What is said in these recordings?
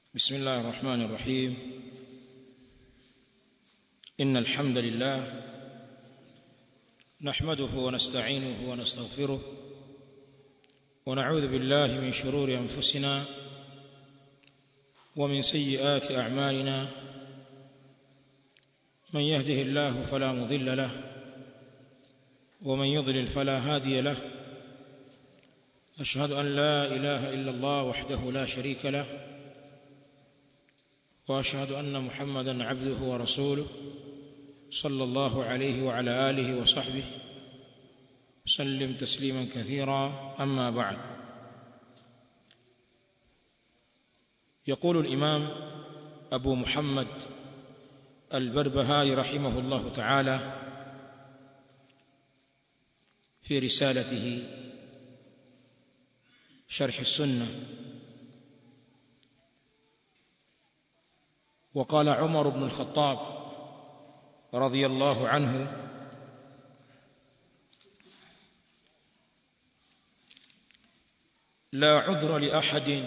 بسم الله الرحمن الرحيم إن الحمد لله نحمده ونستعينه ونستغفره ونعوذ بالله من شرور أنفسنا ومن سيئات أعمالنا من يهده الله فلا مضل له ومن يضلل فلا هادي له أشهد أن لا إله إلا الله وحده لا شريك له واشهد ان محمدا عبده ورسوله صلى الله عليه وعلى اله وصحبه سلم تسليما كثيرا اما بعد يقول الامام ابو محمد البربهاري رحمه الله تعالى في رسالته شرح السنه وقال عمر بن الخطاب رضي الله عنه لا عذر لاحد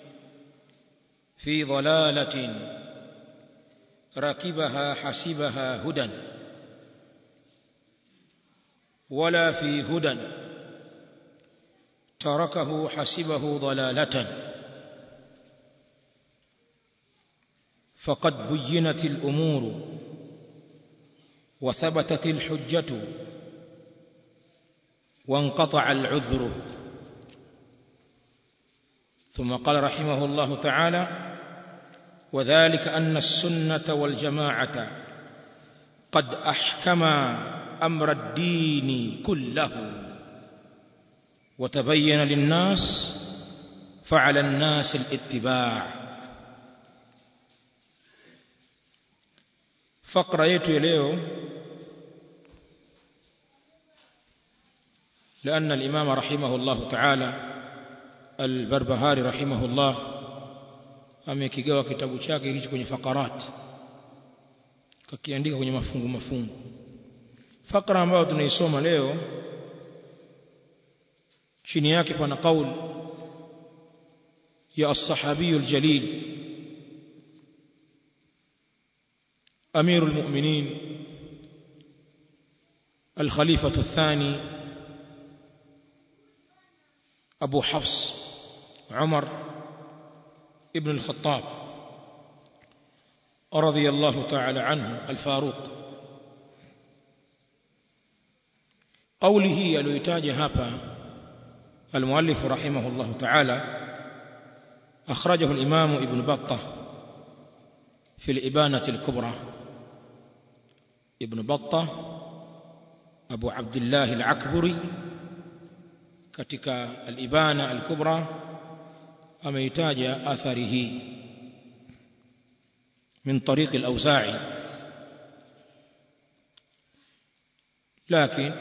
في ضلاله ركبها حسبها هدى ولا في هدى تركه حسبه ضلاله فقد بينت الامور وثبتت الحجه وانقطع العذر ثم قال رحمه الله تعالى وذلك ان السنه والجماعه قد احكما امر الدين كله وتبين للناس فعلى الناس الاتباع fakra yetu ya leo لأن الإمام رحمه الله تعالى البربهاري رحمه الله amekigawa kitabu chake hichi kwenye fakarat kakiandika kwenye mafungu mafungu fakra ambayo tunaisoma leo chini yake pana qaul ya as-sahabi al-jalil امير المؤمنين الخليفه الثاني ابو حفص عمر ابن الخطاب رضي الله تعالى عنه الفاروق قوله aliyotaja hapa المؤلف رحمه الله تعالى اخرجه الامام ابن بطه في الابانه الكبرى ابن بطة أبو عبد الله العكبري katika al-Ibana al-Kubra ameitaja athari hii min tariq al-Awza'i لكن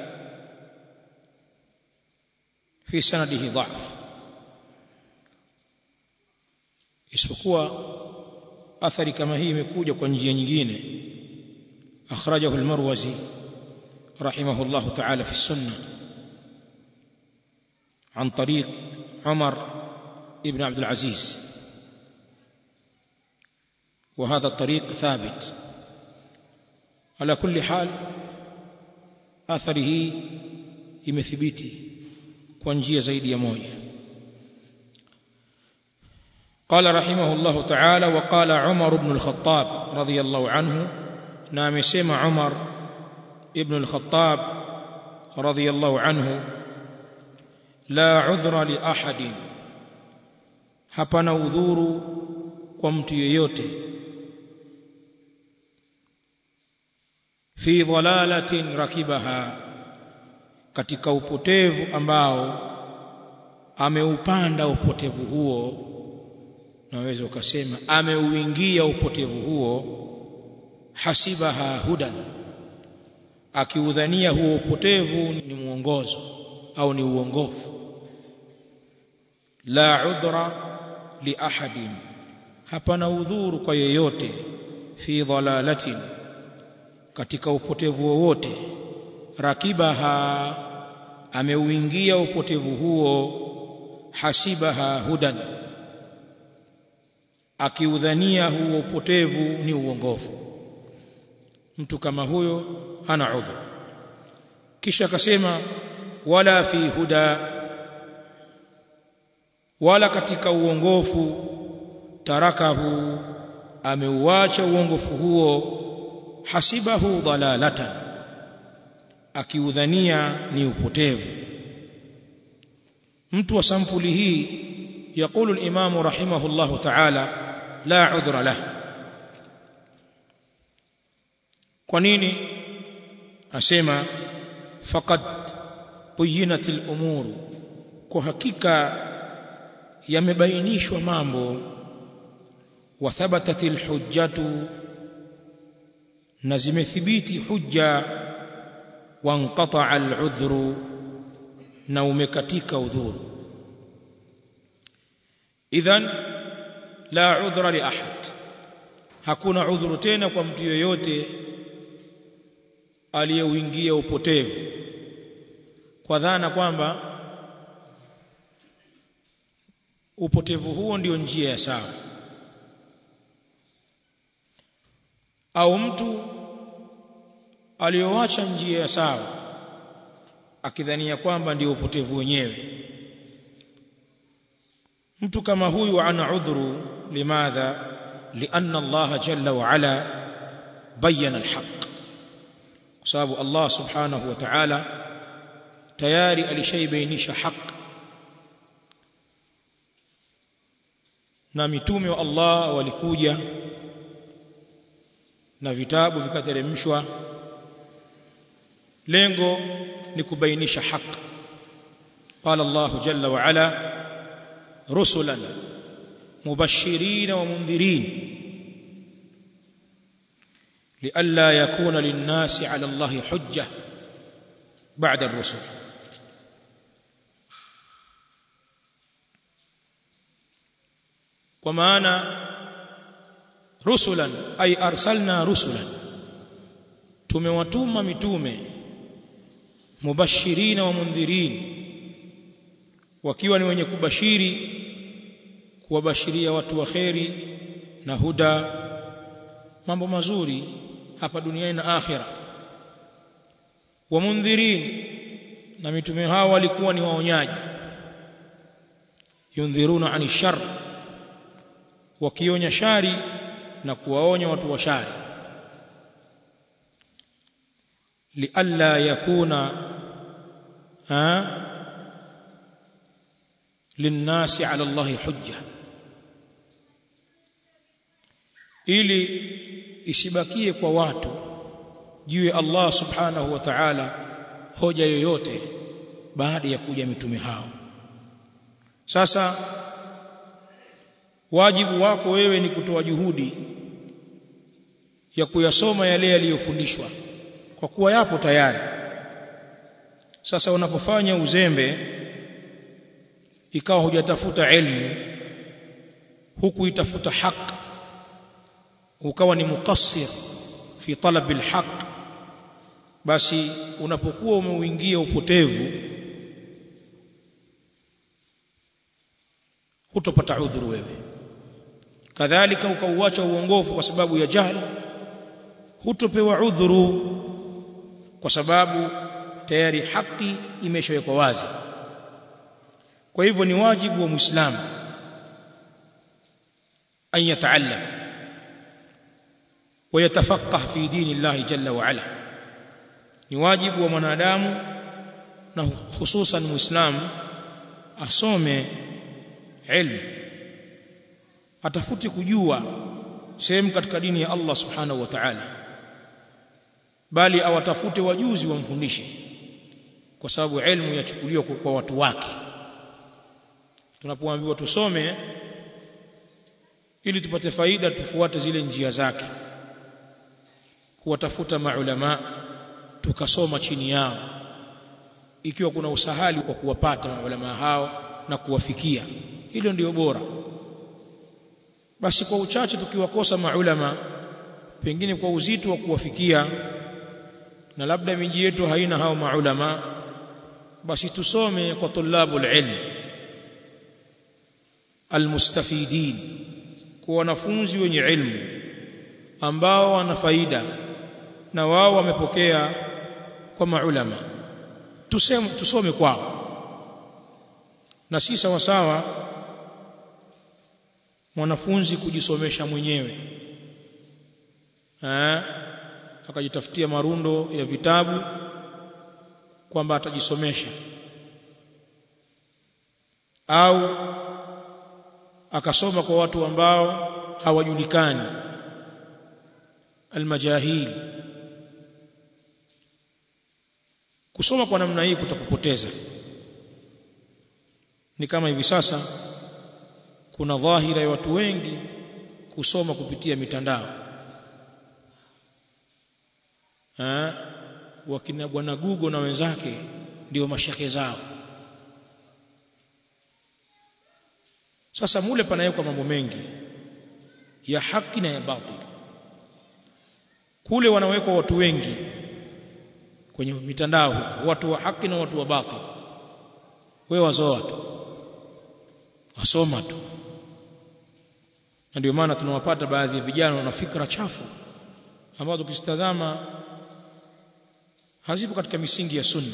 في سنده ضعف isipokuwa athari kama hii imekuja kwa njia nyingine أخرجه المروزي رحمه الله تعالى في السنة عن طريق عمر ابن عبد العزيز وهذا الطريق ثابت على كل حال أثره imethibiti kwa njia zaidi ya moja قال رحمه الله تعالى وقال عمر بن الخطاب رضي الله عنه na amesema Umar ibn al-Khattab radiyallahu anhu la udhra li ahadin hapana udhuru kwa mtu yeyote fi dhalalatin rakibaha katika upotevu ambao ameupanda upotevu huo naweza ukasema ameuingia upotevu huo hasibaha hudan akiudhania huo upotevu ni mwongozo au ni uongofu la udhra li ahadin hapana udhuru kwa yeyote fi dhalalatin katika upotevu wowote rakibaha ameuingia upotevu huo hasibaha hudan akiudhania huo upotevu ni uongofu mtu kama huyo hana udhur kisha akasema wala fi huda wala katika uongofu tarakahu ameuacha uongofu huo hasibahu dalalatan akiudhania ni upotevu mtu wa sampuli hii يقول الإمام رحمه الله تعالى لا عذر له kwanini asema faqad buyinat al-umur kwa hakika yamebainishwa mambo wa thabatat al-hujjatu na zimethibiti hujja wa inqata al-udhru na umekatika udhuru idhan la udhra li ahad hakuna udhuru tena kwa mtu yoyote aliyeuingia upotevu kwa dhana kwamba upotevu huo ndio njia ya sawa au mtu aliyoacha njia ya sawa akidhania kwamba ndio upotevu wenyewe mtu kama huyu ana udhuru limadha lianna Allah jalla wa ala bayyana alhaq kwa sababu Allah subhanahu wa ta'ala tayari alishaibainisha haq na mitume wa Allah walikuja na vitabu vikateremshwa lengo ni kubainisha haq qala Allah jalla wa ala رسلا مبشرين ومنذرين لئلا يكون للناس على الله حجة بعد الرسل ومعنى رسلا أي أرسلنا رسلا tumewatuma mitume mubashirina wa mundhirin wakiwa ni wenye kubashiri kuwabashiria watu wa kheri na huda mambo mazuri hapa duniani na akhira wa mundhirin na mitume hao walikuwa ni waonyaji yundhiruna ani shar wakionya shari na kuwaonya watu wa shari lialla yakuna ha linnasi ala Allahi hujja ili isibakie kwa watu juu ya Allah subhanahu wa ta'ala hoja yoyote baada ya kuja mitume hao sasa wajibu wako wewe ni kutoa juhudi ya kuyasoma yale yaliyofundishwa kwa kuwa yapo tayari sasa unapofanya uzembe ikawa hujatafuta elimu huku itafuta haki ukawa ni mukassir fi talab alhaq basi unapokuwa umeuingia upotevu hutopata udhuru wewe kadhalika ukauacha uongofu kwa sababu ya jahili hutopewa udhuru kwa sababu tayari haki imeshawekwa wazi kwa hivyo ni wajibu wa muislamu an yataallam ويتفقه في دين الله جل وعلا ni wajibu wa mwanadamu na hususan muislamu asome ilmu atafute kujua sehemu katika dini ya Allah subhanahu wa ta'ala bali awatafute wajuzi wamfundishe kwa sababu ilmu yachukuliwa kwa watu wake tunapoambiwa tusome ili tupate faida tufuate zile njia zake kuwatafuta maulama tukasoma chini yao ikiwa kuna usahali wa kuwapata maulama hao na kuwafikia hilo ndio bora basi kwa uchache tukiwakosa maulama pengine kwa uzito wa kuwafikia na labda miji yetu haina hao maulama basi tusome kwa tulabul ilm almustafidin kwa wanafunzi wenye ilmu ambao wana faida na wao wamepokea kwa maulama tuseme tusome kwao na si sawa sawa mwanafunzi kujisomesha mwenyewe eh akajitafutia marundo ya vitabu kwamba atajisomesha au akasoma kwa watu ambao hawajulikani almajahil kusoma kwa namna hii kutakupoteza ni kama hivi sasa kuna dhahira ya watu wengi kusoma kupitia mitandao eh wakina bwana Google na wenzake ndio mashake zao sasa mule panawekwa mambo mengi ya haki na ya batil kule wanawekwa watu wengi kwenye mitandao huko watu wa haki na watu wa batil wewe wazoa tu wasoma tu na ndio maana tunawapata baadhi ya vijana wana fikra chafu ambazo tukizitazama hazipo katika misingi ya sunna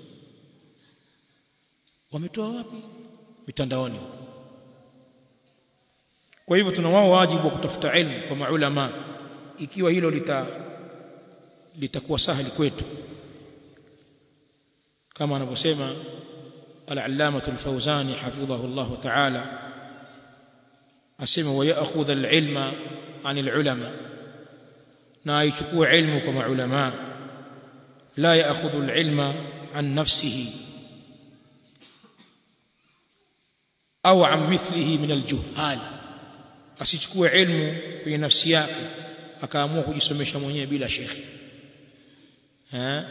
wametoa wapi mitandaoni huko kwa hivyo tuna wao wajibu wa kutafuta elimu kwa maulama ikiwa hilo lita litakuwa sahali kwetu kama anavyosema al-allamah al-fawzani hafidhahu Allah ta'ala asema wa ya'khudha al-ilma 'anil ulama na aichukue ilmu kwa maulama la ya'khudhu al-ilma 'an nafsihi au 'an mithlihi min al-juhal asichukue ilmu kwenye nafsi yake akaamua kujisomesha mwenyewe bila shekhi eh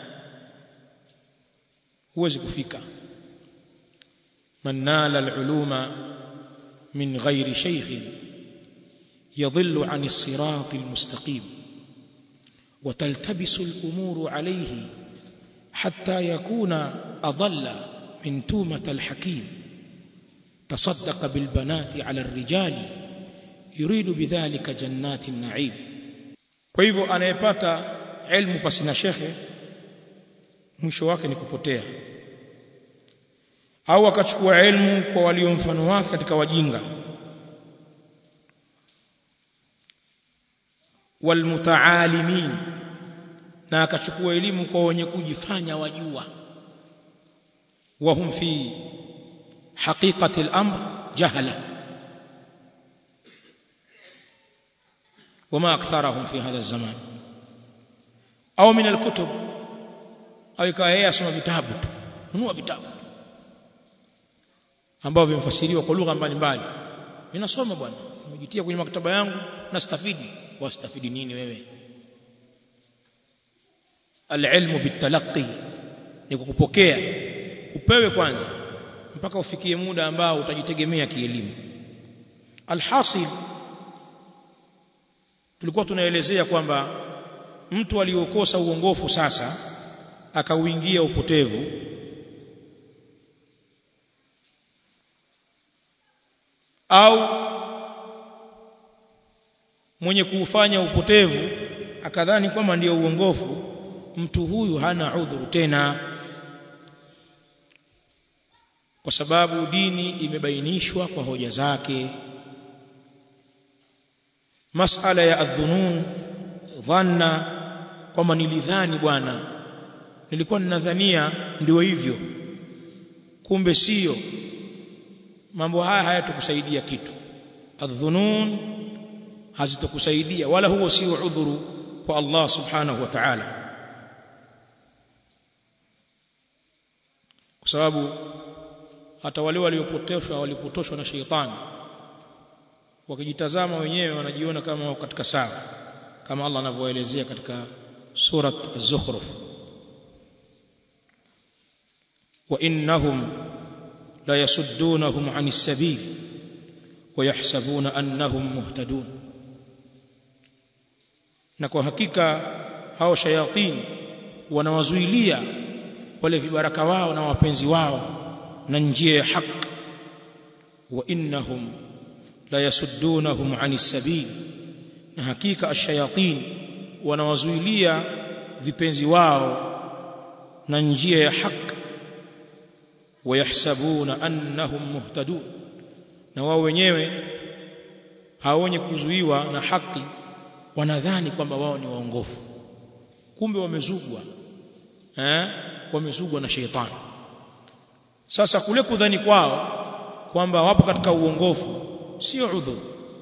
huwezi kufika man nala al-uluma min ghairi shaykh yadhillu 'an as-sirat al-mustaqim وتلتبس الأمور عليه حتى يكون أضل من تومة الحكيم تصدق بالبنات على الرجال يريد بذلك جنات النعيم kwa hivyo anayepata ilmu pasi na shekhe mwisho wake ni kupotea au akachukua ilmu kwa walio mfano wake katika wajinga walmutaalimin na akachukua elimu kwa wenye kujifanya wajua wahum fi haqiqati al-amr jahala وما أكثرهم في هذا الزمان أو من الكتب أو ikawa yeye asoma vitabu tu nunua vitabu tu ambavyo vimefasiriwa kwa lugha mbalimbali ninasoma bwana nimejitia kwenye maktaba yangu nastafidi wastafidi nini wewe alilmu bitalaqi ni kukupokea upewe kwanza mpaka ufikie muda ambao utajitegemea kielimu alhasil tulikuwa tunaelezea kwamba mtu aliyokosa uongofu sasa akauingia upotevu au mwenye kuufanya upotevu akadhani kwamba ndiyo uongofu mtu huyu hana udhuru tena kwa sababu dini imebainishwa kwa hoja zake masala ya adhunun dhanna kwamba nilidhani bwana nilikuwa ninadhania ndio hivyo kumbe sio mambo haya hayatakusaidia kitu adhunun hazitokusaidia wala huo sio udhuru kwa Allah subhanahu wa ta'ala kwa sababu hata wale waliopotoshwa walipotoshwa na sheitani wakijitazama wenyewe wanajiona kama wako katika sawa kama Allah anavyoelezea katika surat az-zukhruf wa innahum la yasuddunahum 'anis sabil wa yahsabuna annahum muhtadun na kwa hakika hao shayatin wanawazuilia wale vibaraka wao na wapenzi wao na njia ya haki wa innahum la yasuddunahum anis sabil na hakika ash-shayatin wanawazuilia vipenzi wao na njia ya haki wayahsabuna annahum muhtadun na wao wenyewe hawenye kuzuiwa na haki wanadhani kwamba wao ni waongofu kumbe wamezugwa eh wamezugwa na sheitani sasa kule kudhani kwao kwamba wapo katika uongofu sio udhur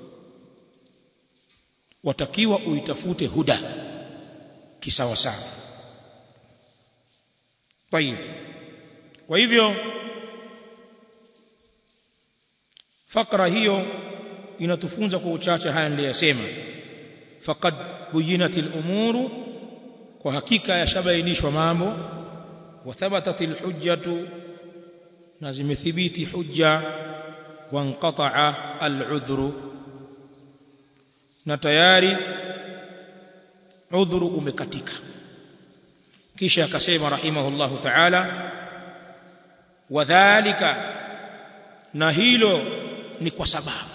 watakiwa uitafute huda kisawa sawa طيب kwa hivyo fakra hiyo inatufunza kwa uchache haya niliyosema faqad buyinatil umuru kwa hakika yashabainishwa mambo wa thabatatil hujjatu na zimethibiti hujja wa inqata'a al'udhru na tayari udhuru umekatika kisha akasema rahimahullahu ta'ala wadhālika na hilo ni kwa sababu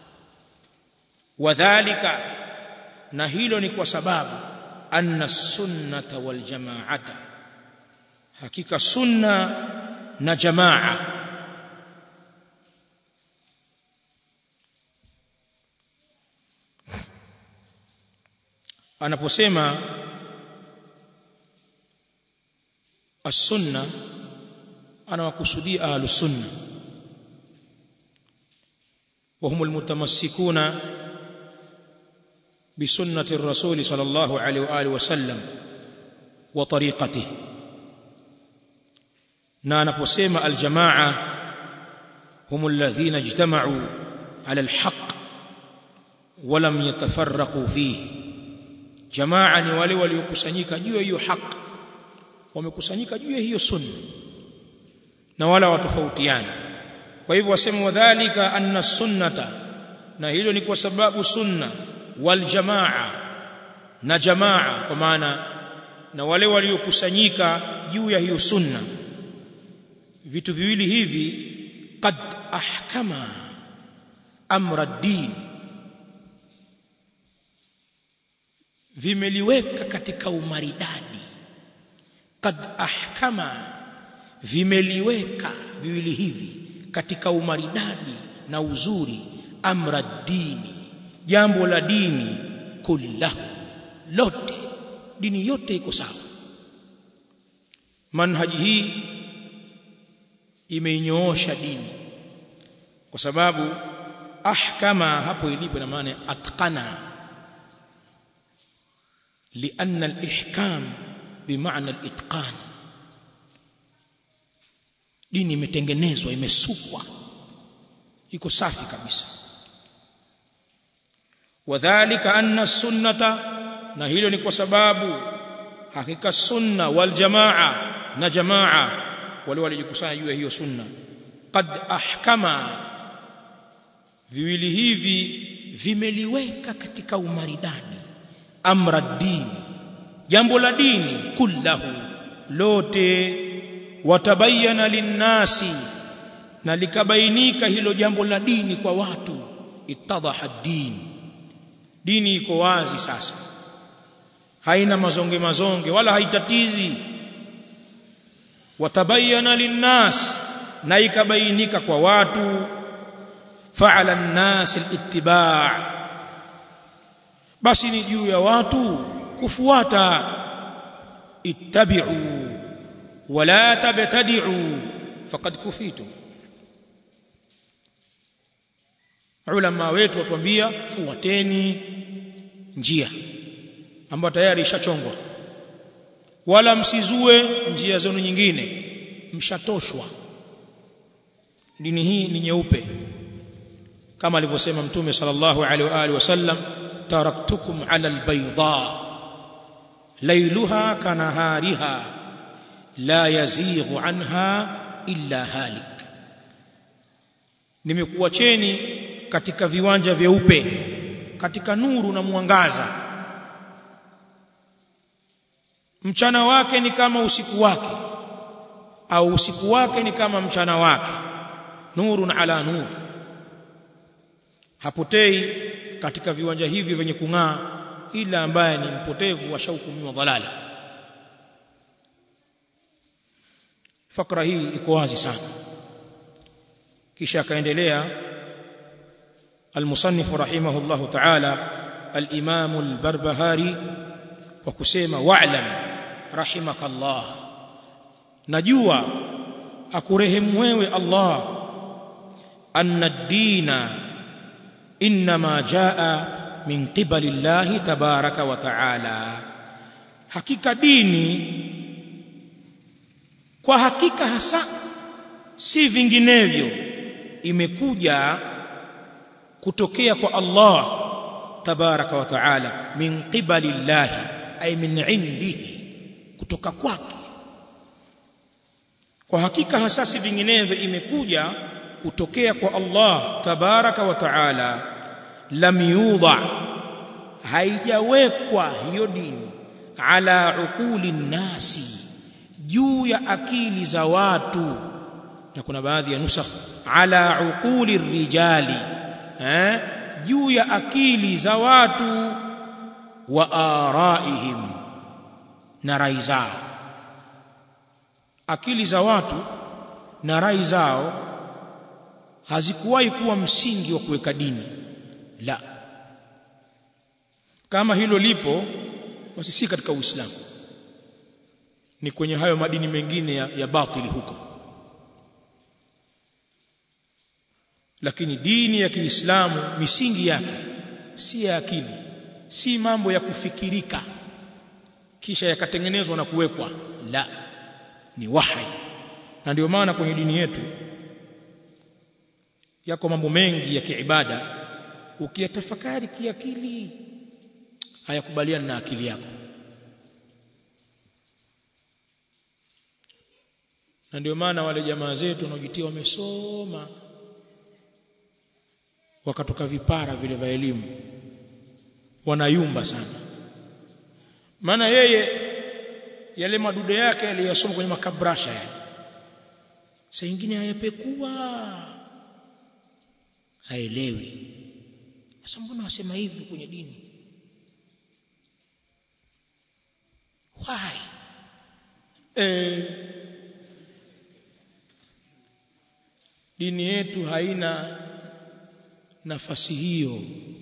wadhālika na hilo ni kwa sababu anna sunnata wal jama'ata hakika sunna na jamaa anaposema as-sunna anawakusudia ahlus sunna وهم المتمسكون بسنة الرسول صلى الله عليه وآله وسلم وطريقته نانا بسيما الجماعة هم الذين اجتمعوا على الحق ولم يتفرقوا فيه جماعة ni wale waliokusanyika juu ya hiyo haki wamekusanyika juu ya hiyo sunna na wala watofautiana kwa hivyo wasema wadhālika anna sunnata na hilo ni kwa sababu sunna wal jamaa na jamaa kwa maana na wale waliokusanyika juu ya hiyo sunna vitu viwili hivi qad ahkama amra din vimeliweka katika umaridadi qad ahkama vimeliweka viwili hivi katika umaridadi na uzuri amra dini jambo la dini kullahu lote dini yote iko sawa manhaji hii imeinyoosha dini kwa sababu ahkama hapo ilipo na maana atqana لأن الإحكام بمعنى الإتقان dini imetengenezwa imesukwa iko safi kabisa wadhālika anna sunnata na hilo ni kwa sababu hakika sunna wal jamaa na jamaa wale walijikusanya juu ya hiyo sunna qad ahkama viwili hivi vimeliweka katika umaridadi amra dini jambo la dini kullahu lote watabayana linnasi na likabainika hilo jambo la dini kwa watu ittadhaha dini dini iko wazi sasa haina mazonge mazonge wala haitatizi watabayana linnas na ikabainika kwa watu fa'ala an-nas al-ittiba' basi ni juu ya watu kufuata ittabi'u wala tabtadi'u faqad kufitu ulama wetu watuambia fuateni njia ambayo tayari ishachongwa wala msizue njia zenu nyingine mshatoshwa dini hii ni nyeupe kama alivyosema mtume sallallahu alaihi wa alihi wasallam taraktukum ala albayda lailuha kanahariha la yazighu anha illa halik nimekuacheni katika viwanja vyeupe katika nuru na mwangaza mchana wake ni kama usiku wake au usiku wake ni kama mchana wake nurun ala nur hapotei katika viwanja hivi vyenye kung'aa ila ambaye ni mpotevu ashahukumiwa dhalala fakra hii iko wazi sana kisha akaendelea المصنف رحمه الله تعالى الإمام البربهاري وكسيما واعلم رحمك الله نجوا أكرهم ويوي الله أن الدين إنما جاء من قبل الله تبارك وتعالى حقيقة ديني kwa hakika hasa si vinginevyo imekuja kutokea kwa Allah tabaraka wa taala min qibali llahi ay min indihi kutoka kwake kwa hakika hasa si vinginevyo imekuja kutokea kwa Allah tabaraka wa taala lam yudha haijawekwa hiyo dini ala uquli nasi juu ya akili za watu na kuna baadhi ya nusakh ala uquli rijali eh juu ya akili za watu wa araihim na rai zao akili za watu na rai zao hazikuwahi kuwa msingi wa kuweka dini la kama hilo lipo basi si katika uislamu ni kwenye hayo madini mengine ya, ya batili huko lakini dini ya Kiislamu misingi yake si ya akili si mambo ya kufikirika kisha yakatengenezwa na kuwekwa la ni wahi na ndio maana kwenye dini yetu yako mambo mengi ya kiibada ukiyatafakari kiakili hayakubaliani na akili yako na ndio maana wale jamaa zetu wanaojitia wamesoma wakatoka vipara vile vya elimu wanayumba sana maana yeye yale madude yake aliyosoma kwenye makabrasha yale saa nyingine hayapekua haelewi sasa mbona wasema hivi kwenye dini why eh dini yetu haina nafasi hiyo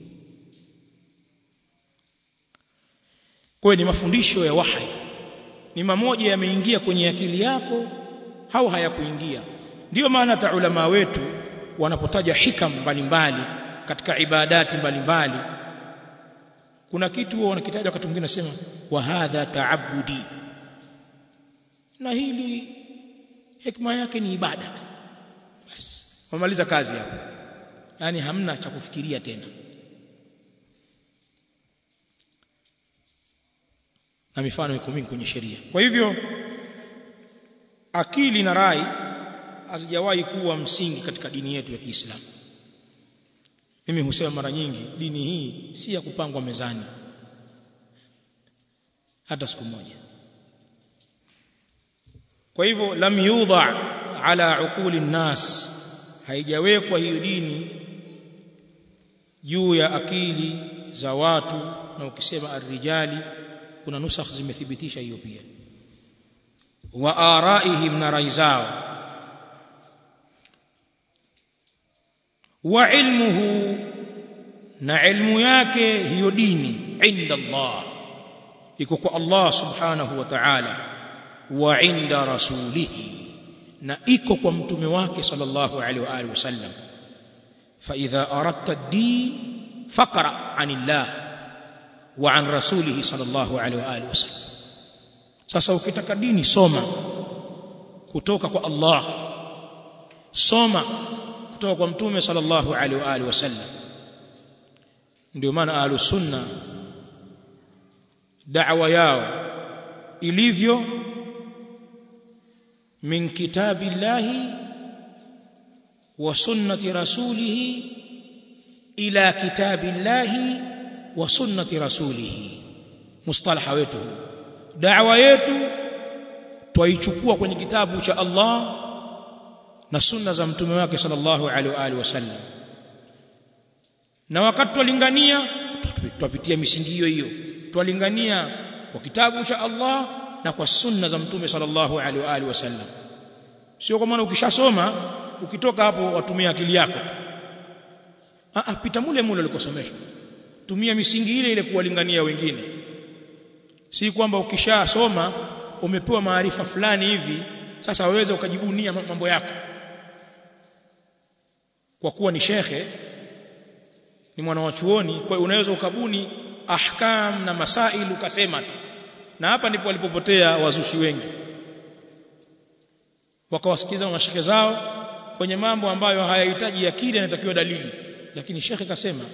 kwa ni mafundisho ya wahi ni mamoja yameingia kwenye akili yako au hayakuingia ndiyo maana ta ulama wetu wanapotaja hikam mbalimbali katika ibadati mbalimbali kuna kitu wao wanakitaja wakati mwingine nasema wa hadha taabudi na hili hikma yake ni ibada tu basi wamaliza kazi hapo yani hamna cha kufikiria tena na mifano iko mingi kwenye sheria kwa hivyo akili na rai hazijawahi kuwa msingi katika dini yetu ya Kiislamu mimi husema mara nyingi dini hii si ya kupangwa mezani hata siku moja kwa hivyo lam yudha ala uquli nnas haijawekwa hiyo dini juu ya akili za watu na ukisema arrijali kuna nusakh zimethibitisha hiyo pia wa araihim na rai zao wa ilmuhu na ilmu yake hiyo dini inda Allah iko kwa Allah subhanahu wa ta'ala wa inda rasulihi na iko kwa mtume wake sallallahu alaihi wa alihi wasallam fa idha aradta ad-din faqra anillah wa an rasulihi sallallahu alaihi wa alihi wasallam sasa ukitaka dini soma kutoka kwa Allah soma kutoka kwa mtume sallallahu alaihi wa alihi wasallam ndio maana ahlus sunna da'wa yao ilivyo min kitabillahi wa sunnati rasulih ila kitabillahi wa sunnati rasulih mustalaha wetu da'wa yetu twaichukua kwenye kitabu cha Allah na sunna za mtume wake sallallahu alaihi wa alihi wasallam na wakati twalingania twapitia misingi hiyo hiyo twalingania kwa kitabu cha Allah na kwa sunna za mtume sallallahu alaihi wa alihi wasallam sio kwa maana ukishasoma ukitoka hapo watumia akili yako ah pita mule mule ulikosomeshwa tumia misingi ile ile kuwalingania wengine si kwamba ukishasoma umepewa maarifa fulani hivi sasa waweza ukajibunia mambo yako kwa kuwa ni shekhe ni mwana wa chuoni kwa hiyo unaweza ukabuni ahkam na masail ukasema tu na hapa ndipo walipopotea wazushi wengi wakawasikiza mashekhe zao kwenye mambo ambayo hayahitaji akili yanatakiwa dalili lakini shekhe kasema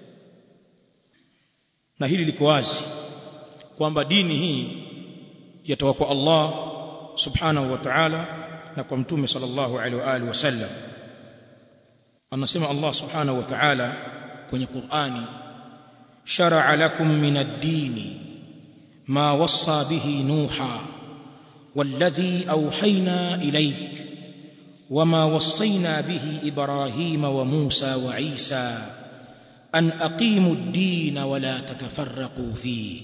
na hili liko wazi kwamba dini hii yatoka kwa Allah subhanahu wa ta'ala na kwa mtume sallallahu alaihi wa alihi wasallam anasema Allah subhanahu wa ta'ala kwenye Qur'ani shar'a lakum min ad-din ma wassa bihi nuha والذي أوحينا إليك وما وصينا به إبراهيم وموسى وعيسى أن أقيموا الدين ولا تتفرقوا فيه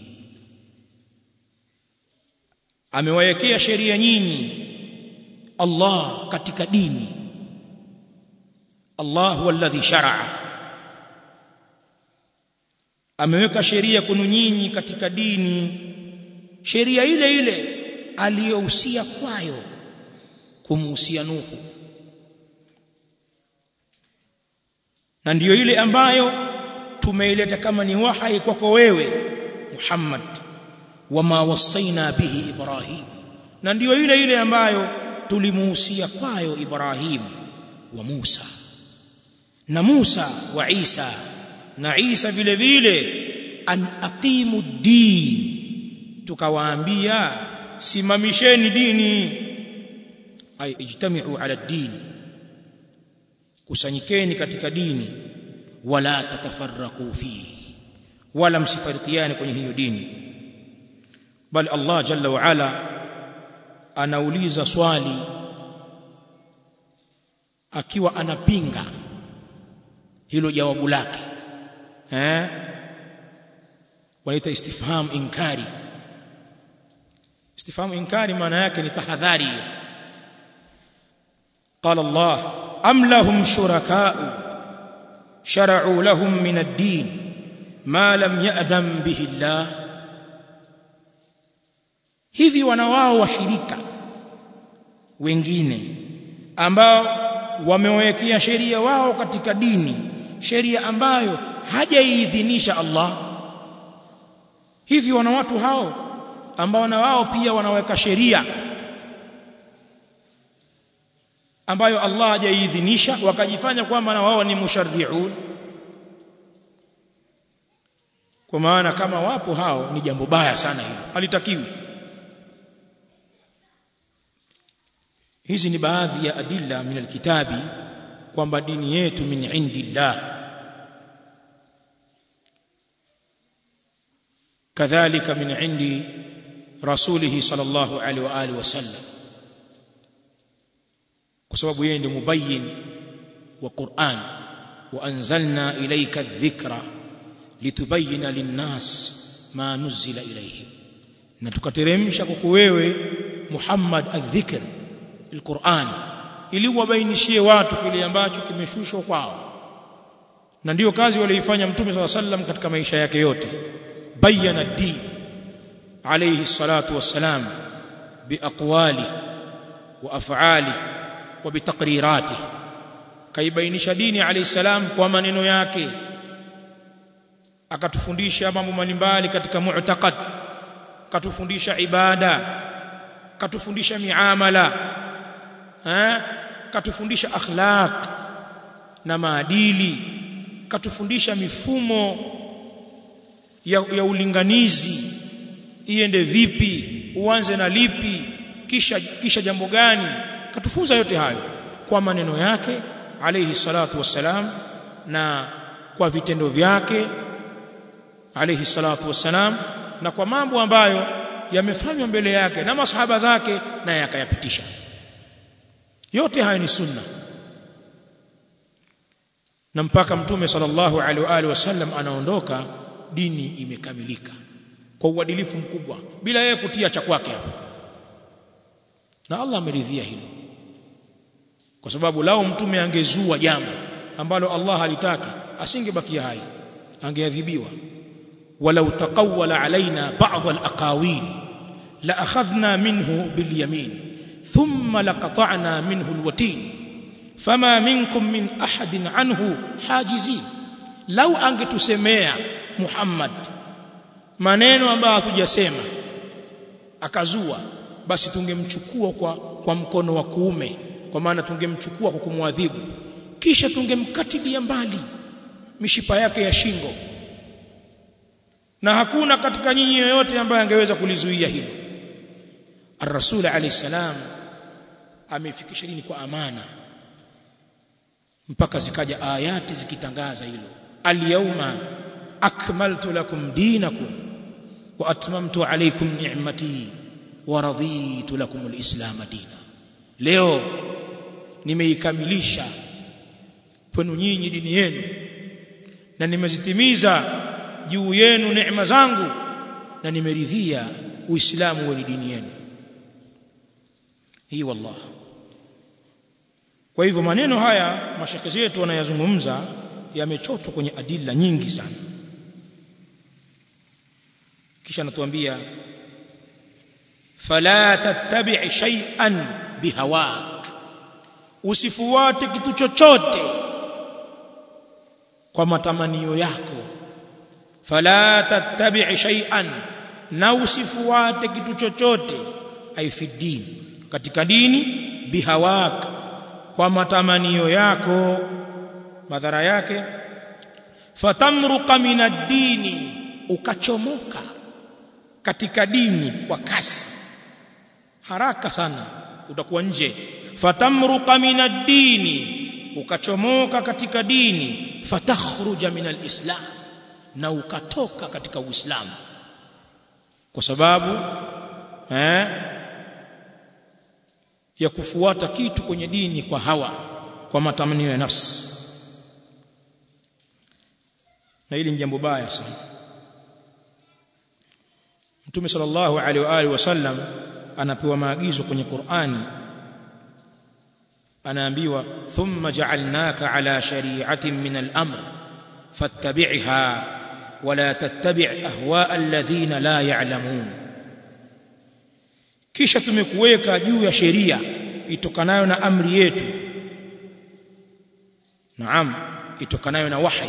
amewawekea sheria nyinyi Allah katika dini Allah huwa alladhi shar'a ameweka sheria kwenu nyinyi katika dini sheria ile ile aliyohusia kwayo kumuhusia Nuhu na ndiyo ile ambayo tumeileta kama ni wahai kwako wewe Muhammad wama wasaina bihi Ibrahim na ndiyo ile ile ambayo tulimuhusia kwayo Ibrahim wa Musa na Musa wa Isa na Isa vile vile an aqimu din tukawaambia simamisheni dini ay ijtami'u ala din kusanyikeni katika dini wala tatafarraqu fihi wala msifarikiane kwenye hiyo dini bali Allah jalla wa ala anauliza swali akiwa anapinga hilo jawabu lake eh wanaita istifham inkari istifham inkari maana yake ni tahadhari قال الله أم لهم شركاء شرعوا لهم من الدين ما لم يأذن به الله hivi wana wao washirika wengine ambao wamewekea sheria wao katika dini sheria ambayo hajaiidhinisha Allah hivi wana watu hao ambao na wao pia wanaweka sheria ambayo Allah hajaiidhinisha wakajifanya kwamba na wao ni musharri'un kwa maana kama wapo hao ni jambo baya sana hilo halitakiwi hizi ni baadhi ya adilla min alkitabi kwamba dini yetu min indillah kadhalika min indi rasulihi sallallahu alaihi wa alihi wasallam kwa sababu yeye ndiye mubayyin wa Qur'an wa anzalna ilayka adh-dhikra litubayyana lin-nas ma nuzila ilayhim na tukateremsha kwako wewe Muhammad adh-dhikr al-Qur'an ili wabainishie watu kile ambacho kimeshushwa kwao na ndiyo kazi walioifanya mtume swalla sallam katika maisha yake yote bayyana ad-din alayhi salatu wassalam biaqwali wa af'ali wa bitaqrirati kaibainisha dini alayhi salam kwa maneno yake akatufundisha mambo mbalimbali katika mu'taqad katufundisha ibada katufundisha miamala eh katufundisha akhlaq na maadili katufundisha mifumo ya, ya ulinganizi iende vipi uanze na lipi kisha kisha jambo gani katufunza yote hayo kwa maneno yake alayhi salatu wassalam na kwa vitendo vyake alayhi salatu wassalam na kwa mambo ambayo yamefanywa mbele yake na masahaba zake na yakayapitisha yote hayo ni sunna na mpaka mtume sallallahu alaihi wa alihi wasallam anaondoka dini imekamilika kwa uadilifu mkubwa bila yeye kutia cha kwake hapo na Allah ameridhia hilo kwa sababu lao mtume angezua jambo ambalo Allah halitaki asingebakia hai angeadhibiwa walau taqawwala alaina ba'd al-aqawil la akhadhna minhu bil yamin thumma laqata'na minhu al-watin fama minkum min ahadin anhu hajizin lau angetusemea Muhammad maneno ambayo hatujasema akazua basi tungemchukua kwa, kwa mkono wa kuume kwa maana tungemchukua kwa kumwadhibu kisha tungemkatilia mbali mishipa yake ya shingo na hakuna katika nyinyi yoyote ambaye angeweza kulizuia hilo Ar-Rasul alayhi salam amefikisha dini kwa amana mpaka zikaja ayati zikitangaza hilo al-yawma akmaltu lakum dinakum wa atmamtu alaykum ni'mati wa raditu lakum al-islam dina leo nimeikamilisha kwenu nyinyi dini yenu na nimezitimiza juu yenu neema zangu na nimeridhia uislamu wa dini yenu hii wallah kwa hivyo maneno haya mashaka zetu wanayazungumza yamechotwa kwenye adilla nyingi sana kisha anatuambia fala tattabi' shay'an bihawak usifuate kitu chochote kwa matamanio yako fala tattabi' shay'an na usifuate kitu chochote aifidin katika dini bihawak kwa matamanio yako madhara yake fatamruqa min ad-dini ukachomoka katika dini kwa kasi haraka sana utakuwa nje fatamruqa min ad-dini ukachomoka katika dini fatakhruja min al-islam na ukatoka katika uislamu kwa sababu eh ya kufuata kitu kwenye dini kwa hawa kwa matamanio ya nafsi na hili ni jambo baya sana Mtume sallallahu alaihi wa alihi wasallam anapewa maagizo kwenye Qur'ani anaambiwa thumma ja'alnaka ala shari'atin min al-amr fattabi'ha wala tattabi' ahwa'a alladhina la ya'lamun kisha tumekuweka juu ya sheria itokanayo na amri yetu naam itokanayo na wahi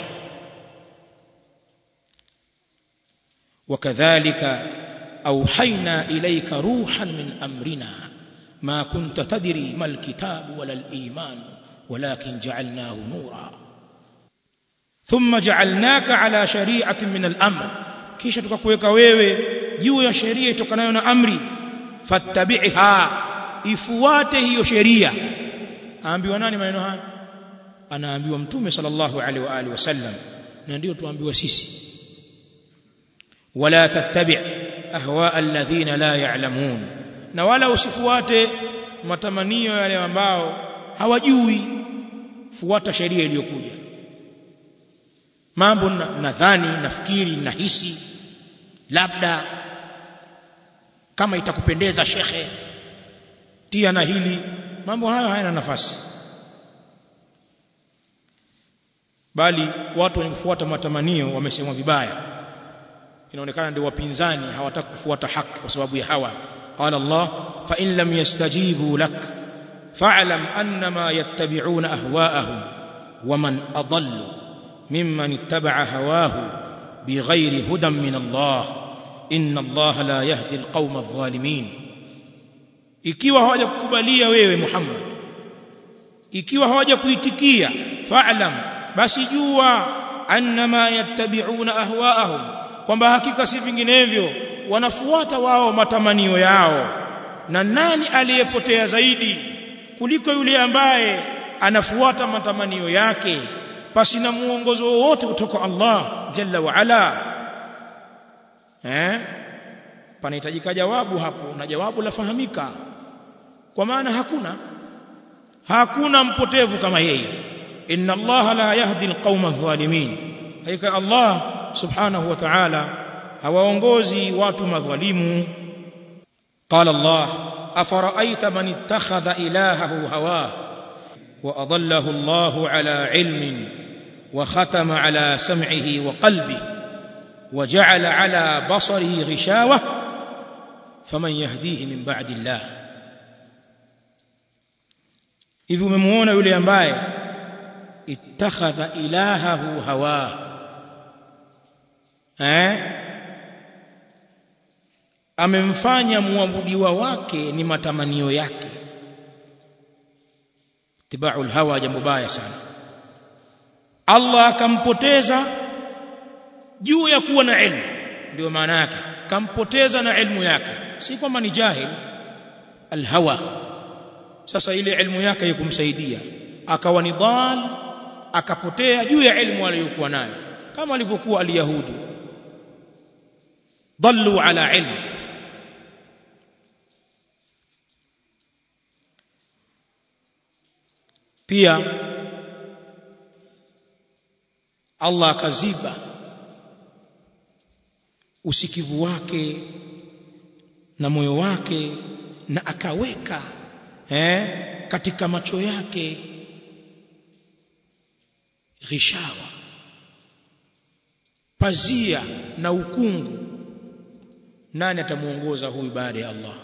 وكذلك أوحينا إليك روحا من أمرنا ما كنت تدري ما الكتاب ولا الإيمان ولكن جعلناه نورا ثم جعلناك على شريعة من الأمر كيش تكويك wewe juu ya sheria itokanayo na amri fattabi'ha ifuate hiyo sheria aambiwa nani maneno haya anaambiwa mtume sallallahu alaihi wa alihi wasallam na ndio tuambiwa sisi wala tattabi' ahwa alladhina la ya'lamun na wala usifuate matamanio yale ambao hawajui fuata sheria iliyokuja mambo nadhani nafikiri nahisi labda kama itakupendeza shekhe tia na hili mambo hayo hayana nafasi bali watu wenye kufuata matamanio wamesemwa vibaya inaonekana ndio wapinzani hawataka kufuata haki kwa sababu ya hawa qala Allah fa in lam yastajibu lak fa'lam annama yattabi'una ahwa'ahum waman adallu mimman ittaba'a hawahu bighairi hudan min Allah inna Allah la yahdi alqawma adh-dhalimin ikiwa hawajakukubalia wewe Muhammad ikiwa hawajakuitikia fa'lam basi jua annama yattabi'una ahwa'ahum kwamba hakika si vinginevyo wanafuata wao matamanio yao na nani aliyepotea zaidi kuliko yule ambaye anafuata matamanio yake pasi na muongozo wowote kutoka Allah jalla wa ala eh panahitajika jawabu hapo na jawabu lafahamika kwa maana hakuna hakuna mpotevu kama yeye inna Allah la yahdi alqauma adh-dhalimin hakika Allah subhanahu wa ta'ala hawaongozi watu madhalimu qala Allah afara'aita man ittakhadha ilahahu hawah wa adallahu Allah ala ilmin wa khatama ala sam'ihi wa qalbihi wa ja'ala ala basarihi ghishawah faman yahdihi min ba'di Allah hivi umemuona yule ambaye ittakhadha ilahahu hawa eh amemfanya muabudiwa wake ni matamanio yake tibaul hawa jambo baya sana Allah akampoteza juu ya kuwa na ilmu ndio maana yake kampoteza na ilmu yake si kwamba ni jahil alhawa sasa ile ilmu yake ikumsaidia akawa ni dhal akapotea juu ya ilmu aliyokuwa nayo kama alivyokuwa aliyahudi dallu ala ilmu pia Allah akaziba usikivu wake na moyo wake na akaweka eh, katika macho yake ghishawa pazia na ukungu nani atamuongoza huyu baada ya Allah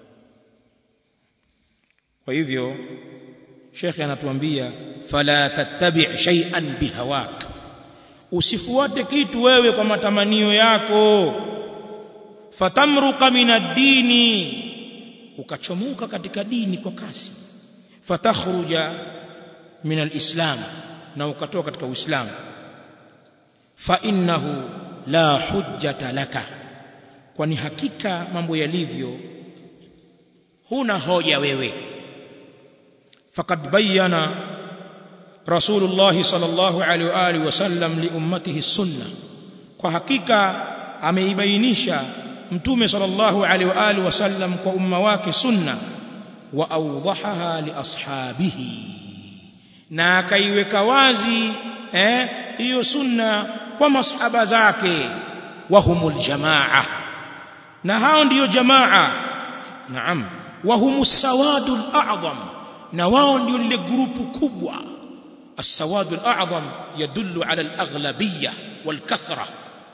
kwa hivyo shekhe anatuambia fala tattabi' shay'an bihawak usifuate kitu wewe kwa matamanio yako fatamruqa min ad-dini ukachomoka katika dini kwa kasi fatakhruja min al-islam na ukatoka katika uislamu fa innahu la hujjata laka kwani hakika mambo yalivyo huna hoja wewe faqad bayyana rasulullah sallallahu alaihi wa alihi wasallam li ummatihi sunna kwa hakika ameibainisha mtume sallallahu alaihi wa alihi wasallam kwa umma wake sunna wa awdahaha li ashabihi na akaiweka wazi eh hiyo sunna kwa masahaba zake wa humul jamaa na hao ndiyo jamaa naam wa humus sawadul a'zam na wao ndio lile grupu kubwa السواد الأعظم يدل على الأغلبية والكثرة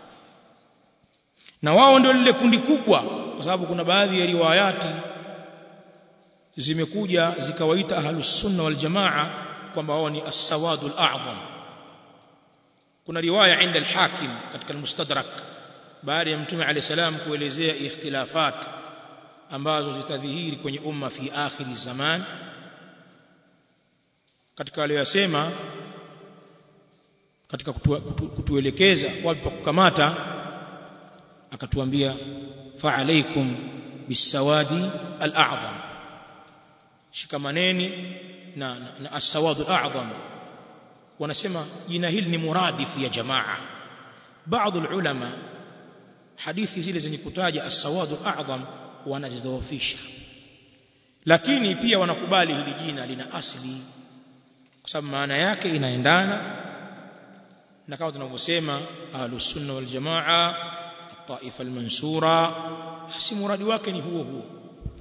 na wao ndio lile kundi kubwa kwa sababu kuna baadhi ya riwayati zimekuja zikawaita ahlus sunna wal jamaa kwamba wao ni as-sawadul a'zam kuna riwaya inda al-hakim katika al-mustadrak baada ya mtume alayhi salam kuelezea ikhtilafat ambazo zitadhihiri kwenye umma fi akhiri zaman katika aliyosema katika kutu, kutu, kutuelekeza wapi pa kukamata akatuambia fa alaikum bisawadi al-a'zam shikamaneni na, na, na as-sawadu al-a'zam wanasema jina hili ni muradifu ya jamaa baadhi ulama hadithi zile zenye kutaja as-sawadu al-a'zam wanazidhoofisha lakini pia wanakubali hili jina lina asili kwa sababu maana yake inaendana na kama tunavyosema ahlus sunna wal jamaa at-taifa al-mansura basi muradi wake ni huo huo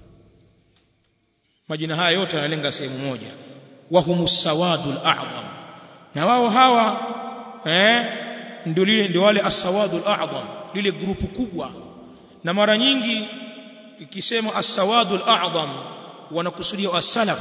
majina haya yote yanalenga sehemu moja wa humus sawadul a'zam na wao hawa eh ndio lile ndio wale as-sawadul a'zam lile grupu kubwa na mara nyingi ikisema as-sawadul a'zam wanakusudia as-salaf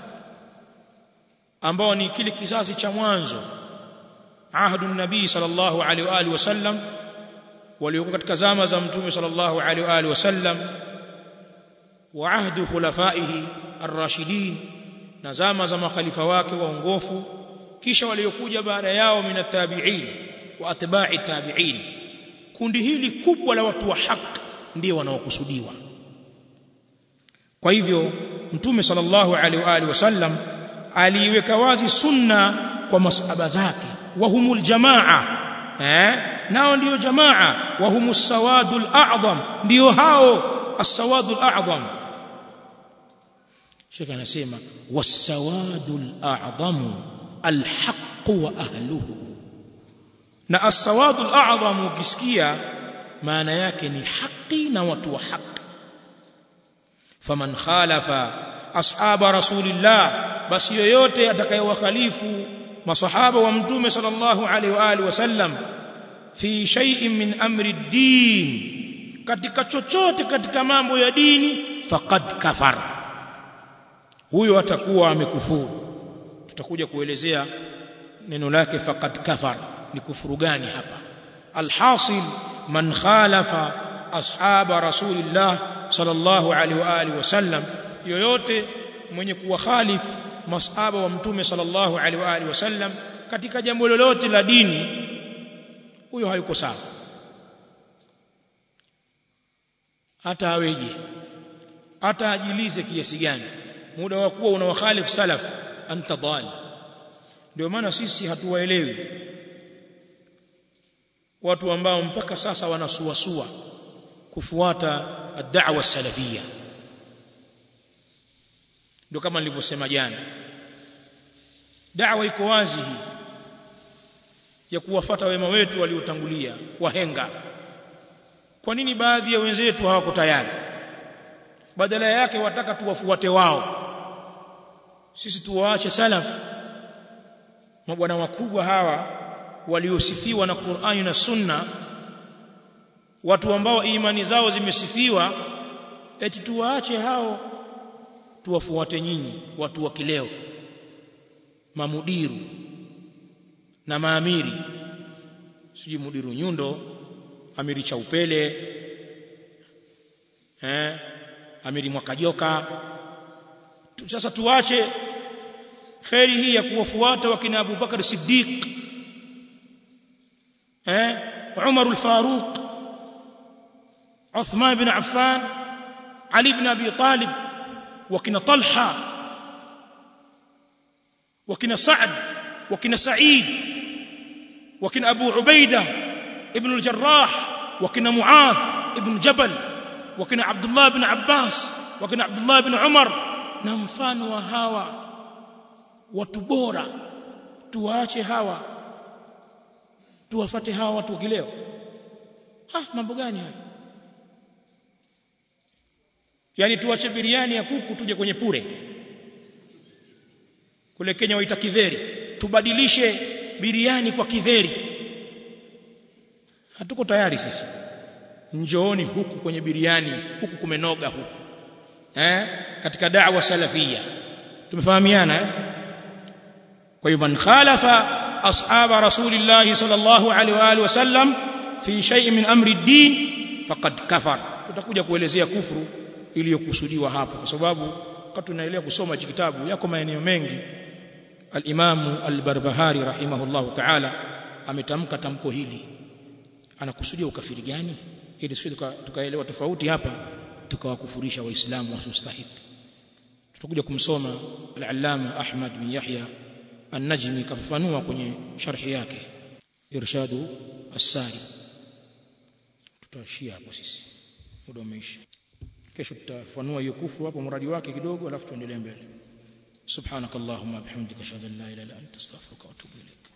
ambao ni kile kizazi cha mwanzo ahadu nabii sallallahu alaihi wa alihi wasallam waliokuwa katika zama za mtume sallallahu alaihi wa alihi wasallam wa ahdu khulafaihi ar-rashidin na zama za makhalifa wake waongofu kisha waliokuja baada yao min at-tabi'in wa atba'i tabi'in kundi hili kubwa la watu wa haki ndio wanaokusudiwa kwa hivyo mtume sallallahu alaihi wa alihi wasallam aliiweka wazi sunna kwa masahaba zake wa humul jamaa eh nao ndio jamaa wa humus sawadul a'zam ndio hao as-sawadul a'zam Sheikh anasema was-sawadul a'zam alhaq wa ahluhu na as-sawadu al-a'zam ukisikia maana yake ni haki na watu wa haki faman khalafa ashaba rasulillah basi yoyote atakayewakhalifu masahaba wa mtume sallallahu alaihi wa alihi wasallam fi shay'in min amri ad-din katika chochote katika mambo ya dini faqad kafar huyo atakuwa amekufuru tutakuja kuelezea neno lake faqad kafar ni kufuru gani hapa alhasil man khalafa ashaba rasulillah sallallahu alaihi wa alihi wasallam yoyote mwenye kuwa khalif masahaba wa mtume sallallahu alaihi wa alihi wasallam katika jambo lolote la dini huyo hayuko sawa hata aweje hata ajilize kiasi gani muda wa kuwa unawakhalifu salaf anta dhal ndio maana sisi hatuwaelewi watu ambao mpaka sasa wanasuasua kufuata ad-da'wa salafia ndio kama nilivyosema jana da'wa iko wazi hii ya kuwafata wema wetu waliotangulia wahenga kwa nini baadhi ya wenzetu hawako tayari badala yake wataka tuwafuate wao sisi tuwaache salaf mabwana wakubwa hawa waliosifiwa na Qur'ani na Sunna watu ambao imani zao zimesifiwa eti tuwaache hao tuwafuate nyinyi watu wa kileo mamudiru na maamiri sijui mudiru nyundo amiri cha upele eh amiri mwakajoka tu, sasa tuache kheri hii ya kuwafuata wakina Abu Bakar Siddiq eh Umar al-Faruq Uthman ibn Affan Ali ibn Abi Talib wakina Talha wakina Sa'd wakina Sa'id wakina Abu Ubaida ibn al-Jarrah wakina Muadh ibn Jabal wakina Abdullah ibn Abbas wakina Abdullah ibn Umar na mfano wa hawa watu bora tuwaache hawa tuwafate hawa watu kileo ha mambo gani haya yani tuache biriani ya kuku tuje kwenye pure kule Kenya waita kidheri tubadilishe biriani kwa kidheri hatuko tayari sisi njooni huku kwenye biriani huku kumenoga huku eh katika da'wa salafia tumefahamiana eh kwa hiyo man khalafa ashaba rasulillah sallallahu alaihi wa alihi wasallam fi shay'in min amri ad-din faqad kafar tutakuja kuelezea kufuru iliyokusudiwa hapa kwa sababu wakati tunaendelea kusoma hiki kitabu yako maeneo mengi al-Imam al-Barbahari rahimahullahu ta'ala ametamka tamko hili anakusudia ukafiri gani ili sisi tukaelewa tofauti hapa tukawakufurisha waislamu wasustahiki tutakuja kumsoma al-Allama Ahmad bin Yahya an-Najmi kafafanua kwenye sharhi yake irshadu as-sari tutaishia hapo sisi muda umeisha kesho tutafanua hiyo kufuru hapo mradi wake kidogo alafu tuendelee mbele subhanakallahumma bihamdika ashhadu an la ilaha illa anta astaghfiruka wa atubu ilaik